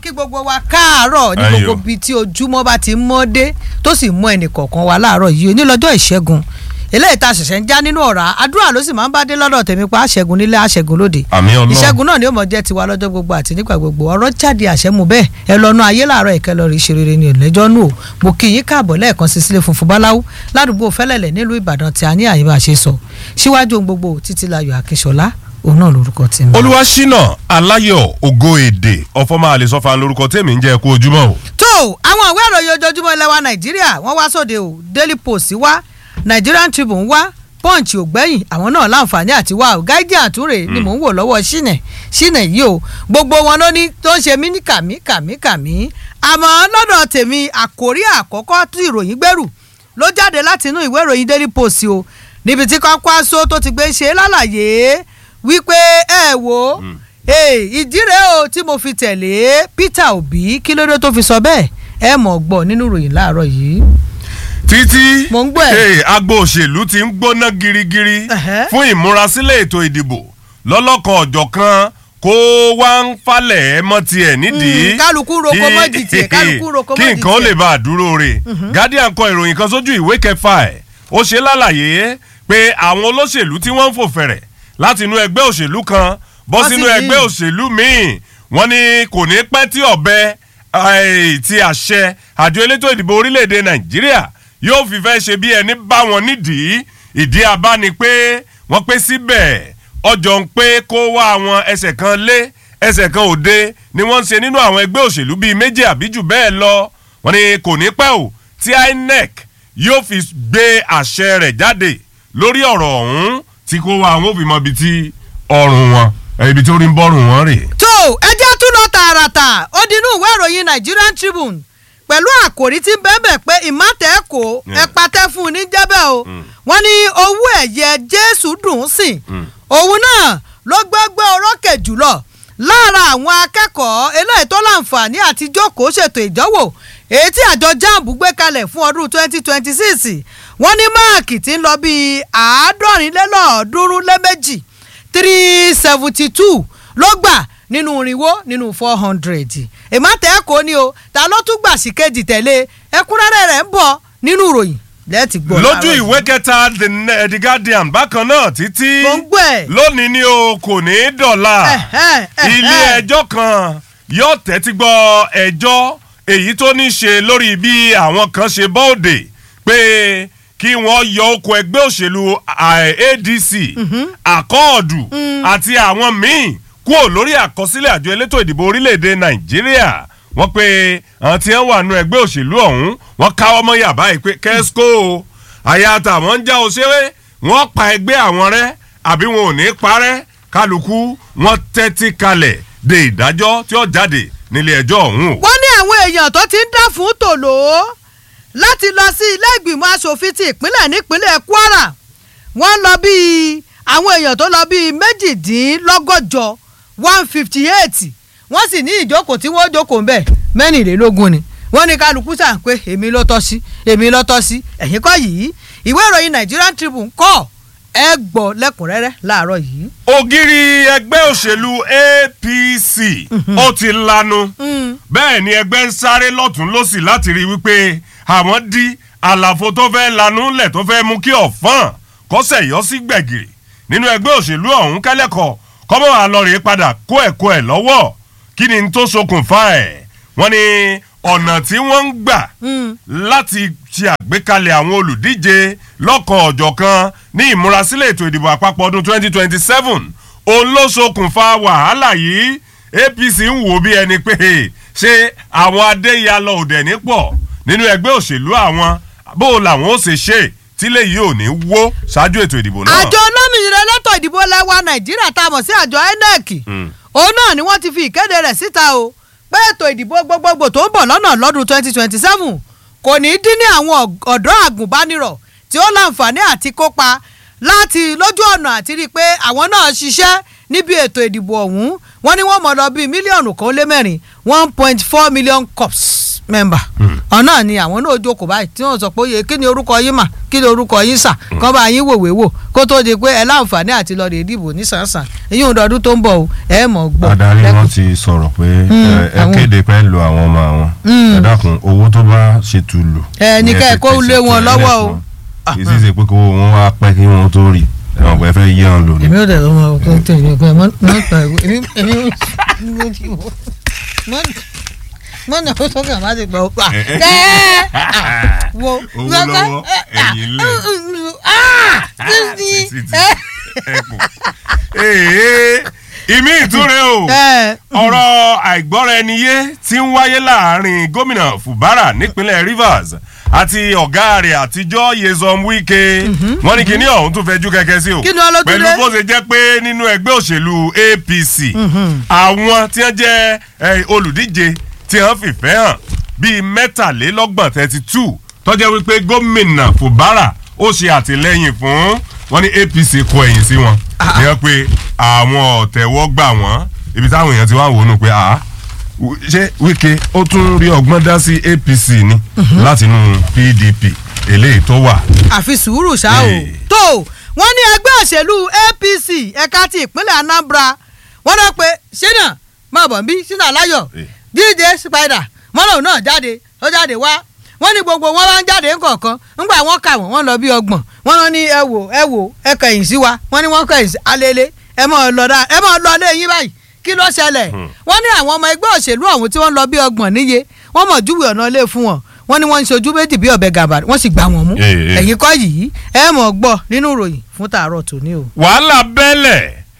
kí gbogbo wa káàárọ̀ ní Ayọ̀. gbogbo ibi tí ojúmọ́ bá ti mọ́ dé tó sì mọ́ ẹnì kọ̀ọ̀kan wa láàárọ̀ yìí onílọ́jọ́ ìṣẹ́gun eléyìí tá a ṣẹ̀ṣẹ̀ ń já nínú ọ̀rá àdúrà ló sì máa ń bá dé lọ́dọ̀ tèmi pa àṣẹ́gun nílé àṣẹ́gun lóde àmì ọlọ́run ìṣẹ́gun náà ni ó mọ̀ jẹ́ tiwa lọ́jọ́ gbogbo àti nígbà gbogbo ọ̀rọ̀ jáde àṣẹ́mu bẹ́ẹ̀ ẹ lọ́nu ayé làárọ̀ ìkẹ́ lọ rí ṣe rere ní ìlẹ́jọ́ nù o mo kí yín káàbọ̀ lẹ́ẹ̀kan sí sílé funfun báláwú ládùúgbò fẹ́lẹ̀lẹ̀ nílùú ìbàdàn tí a ní àyè bá ṣe sọ síwájú ohun gbogbo títí layọ̀ akínṣọlá òun náà lórúkọ tí mi. olúwaṣínà aláyọ̀ ògo èdè ọfọmọ àlesọfà lórúkọ tèmi ń jẹ́ kú ojúmọ́ o. tó àwọn ìwé ìròyìn ojoojúmọ́ ilẹ̀ wa nàìjíríà wọ́n wá sóde o daily post wá nigerian tribune wá punch ògbẹ́yìn àwọn náà láǹfààní àti wá o guardian àtúrè ni mò ń wò lọ́wọ́ ṣìnẹ̀ ṣìnẹ̀ yìí o gbogbo wọn ló ní tó ń ṣe mí ní kàmí kàmí kàmí àmọ́ lọ́dọ̀ tèmi àkórí àkọ́kọ́ tí ìròyìn gbèrú ló jáde láti inú ìwé ìròyìn daily post o níbi tí Kwankwaso tó ti gbé ṣe lálàyé wípé ẹ wò ó ìdí rèé o tí mo fi tẹ̀lé Peter Obi kí ló dé tó fi sọ bẹ́ẹ̀ ẹ mọ̀ gbọ́ nínú ìròyìn láàárọ̀ yìí. títí Mò ń gbọ́ ẹ̀. hey, agbo òṣèlú ti ń gbóná girigiri Ẹ̀hẹ́. fún ìmúrasílẹ̀ ètò ìdìbò lọ́lọ́kan ọ̀jọ̀kan kó wá ń falẹ̀ ẹ́ mọ́ tiẹ̀ nídìí. Mm, kálukú roko Kí- mọ́ di tiẹ̀, kálukú roko mọ́ kí di nǹkan ó tiẹ̀. lè bá a dúró re. Guardian kọ ìròyìn kan sójú ìwé kẹfà ẹ̀ ó ṣe lálàyé pé àwọn olóṣèlú tí wọ́n ń fò fẹ̀rẹ̀ láti inú ẹgbẹ́ òṣèlú kan bọ́ Wọ́n sì sínú ní- ẹgbẹ́ òṣèlú míì wọ́n ní kò ní pẹ́ tí ọ̀bẹ eh, ti àṣẹ àjọ elétò ìdìbò orílẹ̀-èdè Nàìjíríà yóò fi fẹ́ ṣe bí ẹni bá wọn nídìí ìdí abá ni pé wọ́n pé síbẹ̀ ọjọ́ ń pé kó wá àwọn ẹsẹ̀ kan lé ẹsẹ̀ kan òde ni wọ́n ń ṣe nínú àwọn ẹgbẹ́ òṣèlú bíi méjì àbí jù bẹ́ẹ̀ lọ wọ́n ní kò ní pẹ́ o tí INEC yóò fi gbé àṣẹ rẹ̀ jáde lórí ọ̀rọ̀ ọ̀hún tí kó wá àwọn òfin mọ ibi tí ọrùn wọn eh, ibi tí orí ń bọ́rùn wọn rè. tó ẹjẹ́ tún lọ tààràtà ó dinú ìwé ìròyìn Nigerian Tribune pẹ̀lú àkòrí tí ń bẹ́ẹ̀ pé ìmọ̀tẹ́kọ̀ Yeah. ẹ patẹ́ fún un ní jẹ́bẹ̀ o wọ́n ní owó ẹ̀yẹ Jésù dùn ún sìn Mm. òun náà ló gbẹ́gbẹ́ orókè jùlọ lára àwọn akẹ́kọ̀ọ́ eléyìí tó láǹfààní àti jókòó ṣètò ìdánwò èyí tí àjọ jamb gbé kalẹ̀ fún ọdún 2026 wọ́n ní máàkì tí ń lọ bíi àádọ́rinlélọ́ọ̀ọ́dúnrún lé méjì three seventy two ló gbà nínú irinwó nínú four hundred ìmọ̀tẹ́kọ̀ọ́ ni o ta ló tún gbà sí kejì tẹ̀lé ẹ̀kúnrẹ́rẹ́ rẹ̀ ń bọ̀ nínú ìròyìn lẹ́ẹ̀tì gbọ́. lójú láàárọ̀ ìwé yìí. kẹta the, Ne- the Guardian bákan náà títí Mo ń gbọ́ ẹ̀. lónìí ni o kò ní í dọ̀la Ẹ̀hẹ́, ẹ̀hẹ́. ilé ẹjọ́ kan yóò tẹ́tí gbọ́ ẹjọ́ èyí tó ní ṣe lórí bí àwọn kan ṣe bọ́ọ̀dè pé kí wọ́n yọ oko ẹgbẹ́ òṣèlú ah, ADC àkọọ̀dù àti àwọn míì kúrò lórí àkọsílẹ̀ àjọ elétò ìdìbò orílẹ̀-èdè Nàìjíríà wọ́n pe àwọn tí wọ́n wà nù ẹgbẹ́ òṣèlú ọ̀hún wọ́n káwọ́ mọ́ yàbá yìí pé kẹ́síkò o àyà àtàwọn ń já òṣèré wọ́n pa ẹgbẹ́ àwọn rẹ́ àbí wọn ò ní parẹ́ kálukú wọ́n tẹ́tí kalẹ̀ de ìdájọ́ tí ó jáde nílé ẹjọ́ ọ̀hún o. wọ́n ní àwọn èèyàn tó ti ń dá fún tòló láti lọ sí ilé ìgbìmọ̀ asòfin ti ìpínlẹ̀ nípínlẹ̀ Kwara wọ́n lọ bíi àwọn èèyàn tó lọ bíi méjìdínlọ́gọ́jọ one fifty eight wọ́n sì ní ìjókòó tí wọ́n jókòó ń bẹ̀ mẹ́rìnlélógún ni wọ́n ní kálukú sàn pé èmi ló tọ́ sí èmi ló tọ́ sí ẹ̀yìn kọ́ yìí ìwé ìròyìn Nigerian Tribune kọ́ ẹ gbọ́ lẹ́kùnrẹ́rẹ́ láàárọ̀ yìí. ògiri ẹgbẹ́ òṣèlú APC ó ti lanu bẹ́ẹ̀ ni ẹgbẹ́ ń sáré lọ́tún lọ́sì láti rí wípé àwọn dí àlàfo tó fẹ́ lanu lẹ̀ tó fẹ́ mú kí ọ̀fọ́n kọ́sẹ̀ yọ sí gbẹ̀gìrì nínú ẹgbẹ́ òṣèlú ọ̀hún kẹ́lẹ́kọ̀ọ́ kọ́mọ́ àlọ́rẹ̀ padà kó ẹ̀kọ́ ẹ̀ lọ́wọ́ kí ni n tó ṣokùnfà ẹ̀ wọ́n ní ọ̀nà tí wọ́n ń gbà láti ṣe àgbékalẹ̀ àwọn olùdíje lọ́kàn ọ̀jọ̀kan ní ìmúrasílẹ̀ ètò ìdìbò àpapọ̀ ọdún 2027 òun ló ṣokùnfà wàhálà yìí APC ń wò bí ẹni pé ṣé àwọn adéyalọ òdẹ̀ nípọ̀ nínú ẹgbẹ́ òṣèlú àwọn bó làwọn ó ṣe ṣe tílé yìí ò ní wó ṣáájú ètò ìdìbò náà. àjọ olómìnira elétò ìdìbò lẹwa nàìjíríà tá a mọ̀ sí àjọ INEC Mm. òun náà ni wọ́n ti fi ìkéde rẹ̀ síta o pé ètò ìdìbò gbogbogbò tó ń bọ̀ lọ́nà lọ́dún 2027 kò ní í dín ní àwọn ọ̀g- ọ̀dọ́ àgùnbánirọ̀ tí ó láǹfààní àti kópa láti lójú ọ̀nà àti rí i pé àwọn náà ṣiṣẹ́ níbi ètò ìdìbò ọ̀hún wọ́n ní wọ́n mọ̀ lọ bíi mílíọ̀nù kan ó lé mẹ́rin one point four million cups mẹ́mbà ọ̀nà ni àwọn náà jókòó báyìí tí wọ́n sọ pé oye kí ni orúkọ yín mà kí ni orúkọ yín sà kán bá yín wòwé wò kó tó di pé ẹ láǹfààní àti lọ rè dìbò nísànsàn èyí ò dọdún tó ń bọ̀ o ẹ mọ̀ gbọ́. adarí lẹ́kùn. wọn ti sọ̀rọ̀ pé ẹ- ẹ àwọn- kéde pé lo àwọn ọmọ àwọn ẹ dákun owó tó bá ṣe tu lò. Ẹ ní ni ká ẹ ti kó pèsè lé wọn fún lọ́wọ́ ẹlẹ́fun. o. kì í sì ṣe pé kó wọn wá pẹ́ kí wọ́n tó rí ẹ̀wọ̀n pé ẹ fẹ́ yé wọn lò ní. èmi ò dẹ̀ lọ́mọ ọkọ tẹ̀lé ọkọ ẹ̀ mọ́ mọ́ ta ẹ̀kọ́ èmi èmi ò ti wò mọ́ mọ́ nà ó sọ́kàn má ti gbọ́ ọ pa kẹ́ wo Owó lọ́wọ́, ẹ̀yìn lẹ̀. títí Títí. ẹkùn. Èè, ìmí ìtúre o ọ̀rọ̀ àìgbọ́ra-ẹni-yé tí ń wáyé láàrin gómìnà Fubara nípínlẹ̀ Rivers àti ọ̀gá rẹ̀ àtijọ́ Nyesom Wike wọ́n ní kíní ọ̀hún tún fẹjú kẹ̀kẹ́ sí o Kí ni wọ́n ló tún pẹ̀lú dé? bó ṣe jẹ́ pé nínú ẹgbẹ́ òṣèlú APC àwọn tí wọ́n jẹ́ eh, olùdíje tí wọ́n fìfẹ́ hàn bíi mẹ́tàlélọ́gbọ̀n thirty two tọ́jẹ́ wípé gómìnà Fubara ó ṣe àtìlẹ́yìn fún wọn ní APC kọ ẹ̀yìn sí wọn ní wọ́n pé àwọn ọ̀tẹ̀wọ́ gbà wọ́n ibi táwọn èèyàn ti wá wò ó nù pé àá w- ṣé Wike ó tún rí ọgbọ́n dá sí APC ni látinú PDP eléyìí tó wà. àfi sùúrù ṣá o Ee. tó wọ́n ní ẹgbẹ́ òṣèlú APC ẹ̀ka ti ìpínlẹ̀ Anambra wọ́n náà pé ṣínà máa bọ̀ bí ṣínà láyọ̀ Ee. DJ Spider wọ́n lòun náà jáde ó jáde wá wọ́n ní gbogbo wọn wá ń jáde ńkọ̀ọ̀kan ńgbà wọ́n kà wọ́n wọ́n lọ bí ọgbọ̀n wọ́n lọ ní ẹ wò ẹ wò ẹ kẹ̀yìn sí wa wọ́n ní wọ́n kẹ̀yìn sí alele ẹ mọ̀ lọ dá ẹ mọ̀ lọ lé yín báyìí kí ló ṣẹlẹ̀ wọ́n ní àwọn ọmọ ẹgbẹ́ òṣèlú ọ̀hún tí wọ́n lọ bí ọgbọ̀n níye wọ́n mọ̀ júwe ọ̀nà lé fún wọn wọ́n ní wọ́n ń ṣojú méjì bí ọ̀bẹ gàbà wọ́n sì gbà wọ́n mú Ee, ee. ẹ̀yin kọ́ yìí ẹ mọ̀ gbọ́ nínú ìròyìn fún tààrọ̀ tòní o. wàhálà bẹ́lẹ̀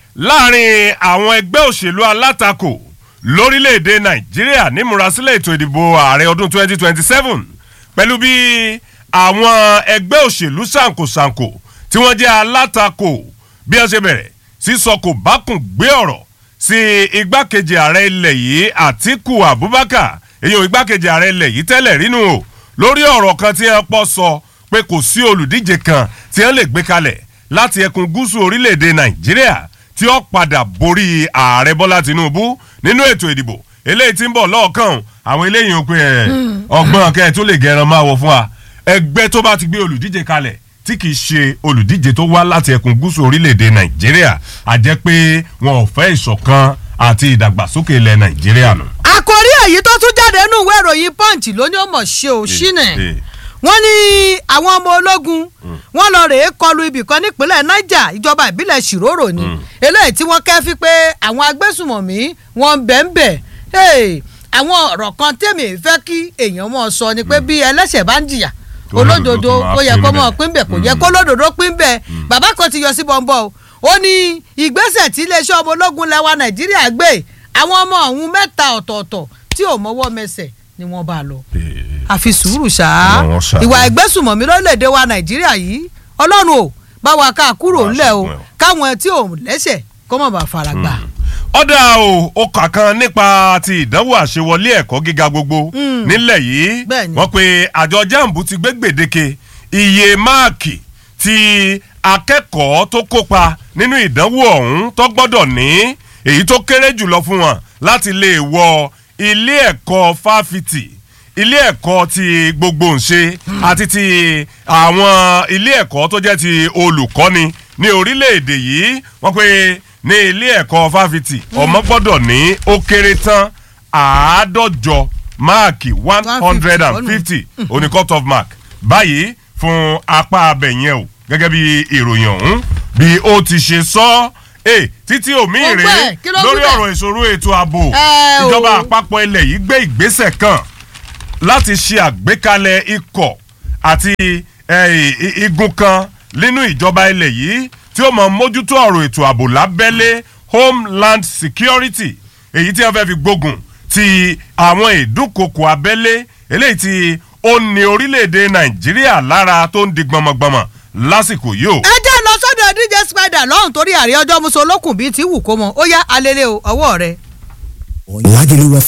láàrin àwọn ẹgbẹ́ òṣèlú alátakò lórílẹ̀‐èdè nàìjíríà nímúrasílẹ̀ ètò ìdìbò ààrẹ ọdún 2027 pẹ̀lú bí àwọn ẹgbẹ́ òṣèlú ṣàǹkóṣàǹkó tí wọ́n jẹ́ alátakò bí wọ́n ṣe bẹ̀rẹ̀ sísọ kò bákùn gbé ọ̀rọ̀ sí igbákejì ààrẹ ilẹ̀ yìí àtíkù abubakar èyí ò igbákejì ààrẹ ilẹ̀ yìí tẹ́lẹ̀ rínú o lórí ọ̀rọ̀ kan tí wọ́n pọ̀ sọ pé kò sí olùdíje kan tí wọ́n lè gbé kalẹ̀ láti ẹkùn gúúsù orílẹ̀-èdè nàìjíríà tí ó padà borí ààrẹ bọ́lá tinubu nínú ètò ìdìbò eléyìí tí ń bọ̀ lọ́ọ̀kan àwọn eléyìí ń pè ẹ́ ọgbọ́n kẹ́ ẹ̀ tó lè gẹran máa wọ fún wa ẹgbẹ́ tó bá ti gbé olùdíje kalẹ̀ tí kì í ṣe olùdíje tó wá láti ẹkùn gúúsù orílẹ̀-èdè nàìjíríà a jẹ́ pé wọn ò fẹ́ ìṣọ̀kan àti ìdàgbàsókè ilẹ̀ nàìjíríà nù. àkòrí èyí tó tún jáde nínú ìwé ìròyìn punch ló ní ó mọ̀ ṣe ò ṣínà eh. wọ́n ní àwọn ọmọ ológun wọ́n lọ rèé kọlu ibìkan nípínlẹ̀ niger ìjọba ìbílẹ̀ ṣìrórò ni eléyìí tí wọ́n kẹ́fí pé àwọn agbésùmọ̀mí wọ́n ń bẹ̀ ń bẹ̀ Hey, àwọn ọ̀rọ̀ kan tèmi fẹ́ kí èèyàn mọ̀ sọ ni pé bí ẹlẹ́ṣẹ̀ bá ń jìyà olódodo ó yẹ kó mọ̀ pín bẹ̀ kò yẹ kó lódodo pín bẹ̀ bàbá kan ti yọ sí bọ́ńbọ́ o ó ní ìgbésẹ̀ tí iléeṣẹ́ ọmọ ológun lẹ́wà nàìjíríà gbé àwọn ọmọ ọ̀hún mẹ́ta ọ̀tọ̀ọ̀tọ̀ tí ò mọ́wọ́ mẹsẹ̀ ni wọ́n bá lọ àfi sùúrù ṣáá Ọlọ́run ṣàánú. ìwà ìgbésùmọ̀mí lórílẹ̀‐èdè wa nàìjíríà yìí ọlọ́run ò bá wa ká kúrò Wàá ńlẹ̀ o ṣẹ́gun ẹ̀ o. káwọn tí ò lẹ́sẹ̀ kó má bàa fara gbà. ọ̀dà o ó kà kan nípa ti ìdánwò àṣewọlé ẹ̀kọ́ gíga gbogbo nílẹ̀ yìí Bẹ́ẹ̀ni. wọ́n pe àjọ jambu ti gbé gbèdéke iye máàkì tí akẹ́kọ̀ọ́ tó kópa nínú ìdánwò ọ̀hún tó gbọ́dọ̀ ní èyí tó kéré jùlọ fún wọn láti lè wọ ilé ẹ̀kọ́ fáfitì ilé ẹ̀kọ́ ti gbogbo ǹṣe àti ti àwọn ilé ẹ̀kọ́ tó jẹ́ ti olùkọ́ni ní orílẹ̀-èdè yìí wọ́n pe ní ilé ẹ̀kọ́ fáfitì ọmọ gbọ́dọ̀ ní ó kéré tán àádọ́jọ máàkì one hundred and fifty oní cut off mark báyìí fún apá abẹ yẹn o gẹ́gẹ́ bí ìròyìn ọ̀hún bí ó ti ṣe sọ ẹ́ títí òmí Ó gbẹ́, rèé kí ló lórí wí bẹ́ẹ̀? ọ̀rọ̀ ìṣòro ètò ààbò Ẹ o. ìjọba àpapọ̀ ilẹ̀ yìí gbé ìgbésẹ̀ kan láti ṣe àgbékalẹ̀ ikọ̀ àti eh, i- i- igun kan nínú ìjọba ilẹ̀ yìí tí ó máa mójútó ọ̀rọ̀ ètò ààbò lábẹ́lé homeland security èyí tí wọ́n fẹ́ fi gbógun ti àwọn ìdúnkokò abẹ́lé eléyìí tí ó ní orílẹ̀-èdè nàìjíríà lára tó ń di gbọmọgbọmọ lásìkò yìí o. ẹ jẹ́ lọ sọ́dọ̀ dj spider lọ́hùn torí àrí ọjọ́ musolókùn bíi ti wù kó mọ ó yá alẹ́lẹ́ o ọwọ́ rẹ. Lagelu